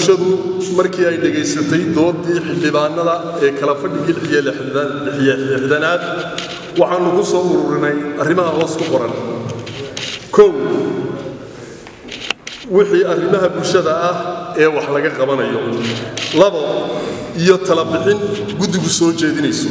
bulshadu markii ay dhegaysatay doodii xildhibaanada ee kala fadhigii lixiyo lixdanaad waxaannu ku soo ururinay arrimaha hoos ku qoran kow wixii arrimaha bulshada ah ee wax laga qabanayo labo iyo talabixin guddigu soo jeedinayso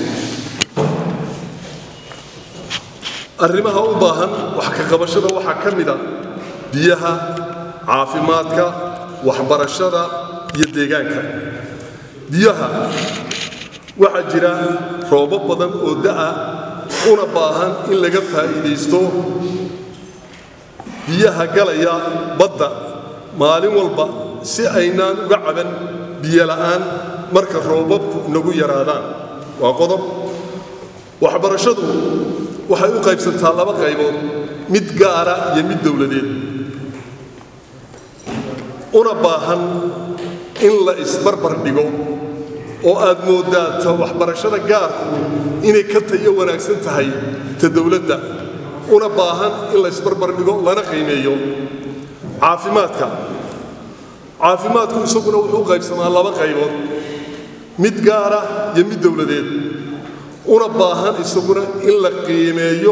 arrimaha u baahan wax ka qabashada waxaa ka mida biyaha caafimaadka waxbarashada iyo deegaanka biyaha waxaa jira roobo badan oo da'a una baahan in laga faa'iidaysto biyaha galaya badda maalin walba si aynaan uga caban biyo la'aan marka roobabku inagu yaraadaan waa qodob waxbarashadu waxay u qaybsantaa laba qaybood mid gaara iyo mid dowladeed una baahan in la isbarbar dhigo oo aad mooddaa ta waxbarashada gaarku inay ka tayo wanaagsan tahay ta dowladda una baahan in la isbarbar dhigo lana qiimeeyo caafimaadka caafimaadku isaguna wuxuu u qaybsamaa laba qaybood mid gaara iyo mid dowladeed una baahan isaguna in la qiimeeyo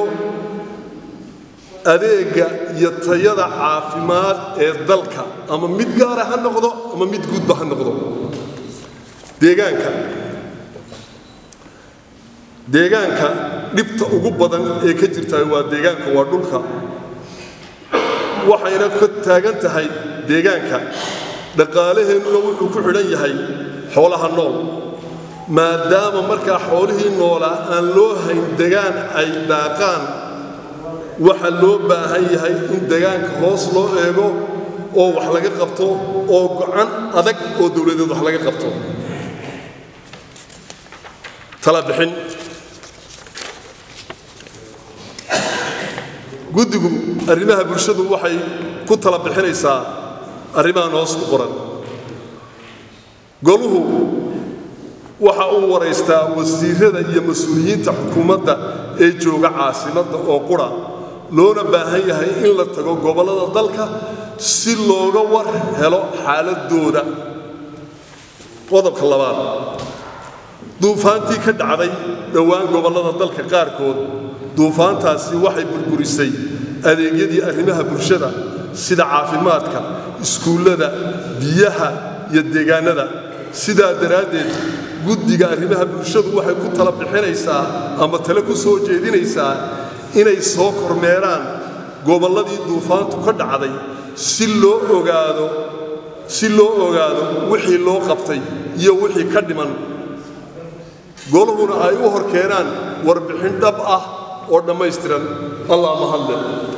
adeegga iyo tayada caafimaad ee dalka ama mid gaara ha noqdo ama mid guudba ha noqdo deegaanka deegaanka dhibta ugu badan ee ka jirta waa deegaanka waa dhulka waxayna ka taagan tahay deegaanka dhaqaalaheennuna wuxuu ku xidhan yahay xoolaha nool maadaama markaa xoolihii noolaa aan loo hayn degaan ay daaqaan waxa loo baahan yahay in degaanka hoos loo eego oo wax laga qabto oo gocan adag oo dowladeed wax laga qabto talabixin guddigu arrimaha bulshadu waxay ku tala bixinaysaa arrimahan hoos ku qoran goluhu waxa uu waraystaa wasiirada iyo mas-uuliyiinta xukuumadda ee jooga caasimadda oo qura loona baahan yahay in la tago gobollada dalka si looga war helo xaaladooda qodobka labaad duufaantii ka dhacday dhowaan gobollada dalka qaarkood duufaantaasi waxay burburisay adeegyadii arrimaha bulshada sida caafimaadka iskuullada biyaha iyo deegaannada sidaa daraaddeed guddiga arrimaha bulshadu waxay ku tala bixinaysaa ama tale ku soo jeedinaysaa inay soo kormeeraan gobolladii duufaantu ka dhacday si loo ogaado si loo ogaado wixii loo qabtay iyo wixii ka dhiman goluhuna ay u hor keenaan warbixin dhab ah oo dhammaystiran allah mahadle